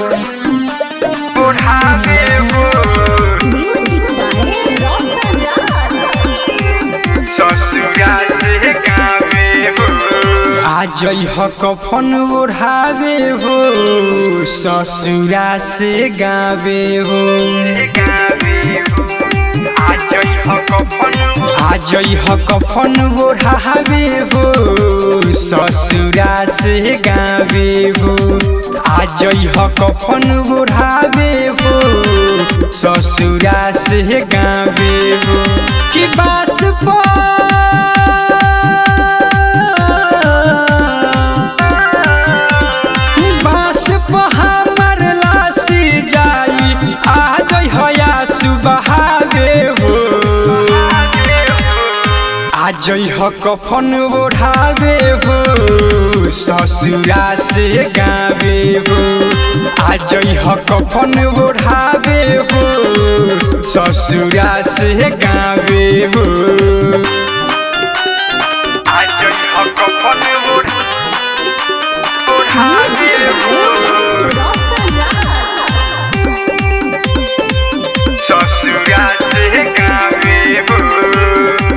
बुढ़ावे हो music by रोशन राज ससुरा से गावे हो आज ह कफन ओढ़ावे हो ससुरा से गावे हो गावे हो आज यह कफन आज ह कफन ओढ़ावे हो ससुरा से गावे हो आज ह कफन ओढ़ावे हो ससुरा से गावे हो कि बास पर बास पर हमर लासी जाई आज हया सुबहावे हो आज ह कफन ओढ़ावे हो ससुरा से गावे हो आज ह कफन ओढ़ावे हो ससुरा से गावे हो आज यह कफन बुढ़ावे हो रोशन राज ससुरा से गावे हो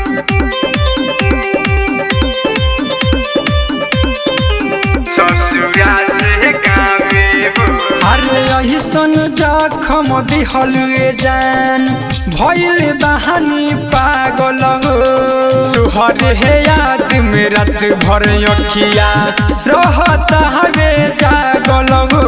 ससुरा से गावे हो अरे अहिसन जखम दिहल जान भइल बहानी पागल हो तुहरे हे याद में रात भर अखिया रहता हवे जागल हो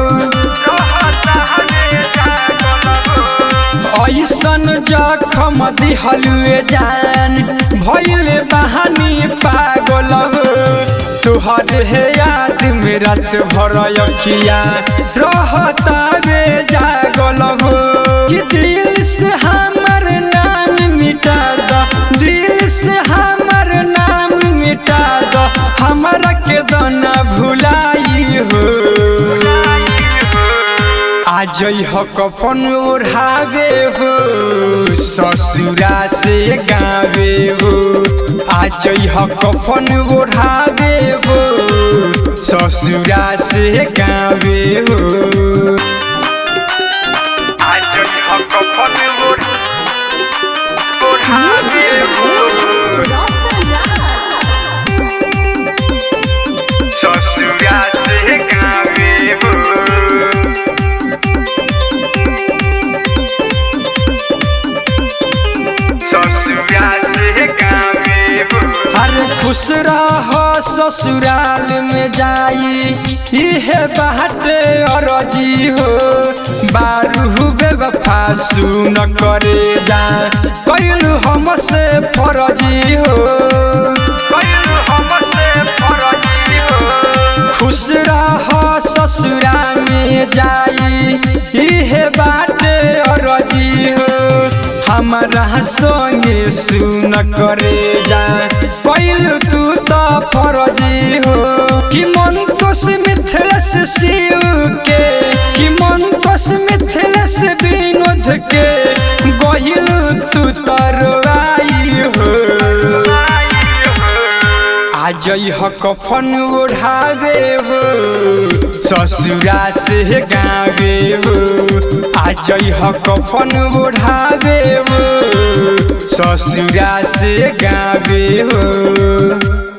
ऐसन जखम दिहल जान भइल बहानी पागल हो तुहर हे याद में रात भर अखिया रहता रे जागल हो कि दिल से हमर नाम मिटा द दिल से हमर नाम मिटा द हमरा के दना भुलाई हो आज ह कफन ओढ़ावे हो ससुरा से गावे हो आज ह कफन ओढ़ावे हो ससुरा से गावे हो आज यह कफन बुढ़ावे हो रोशन राज ससुरा से गावे हो ससुरा से गावे हो अरे खुश रह ससुराल में जाई इहे बाटे अरजी हो बारू बेवफा सुन करे जा कैलू हमसे फरजी हो कैलू हमसे फरजी हो खुश रह ससुरा में जाई इहे बाटे अरजी हो हमारा संगे सुन करे जा कैल तू तो फरजी हो कि मन कोस मिथिलेश शिव के कि मन कोस मिथिलेश विनोद के गहिल तू तरवाई हो आज ह कफन ओढ़ावे हो ससुरा से गावे हो आज ह कफन ओढ़ावे हो ससुरा से गावे हो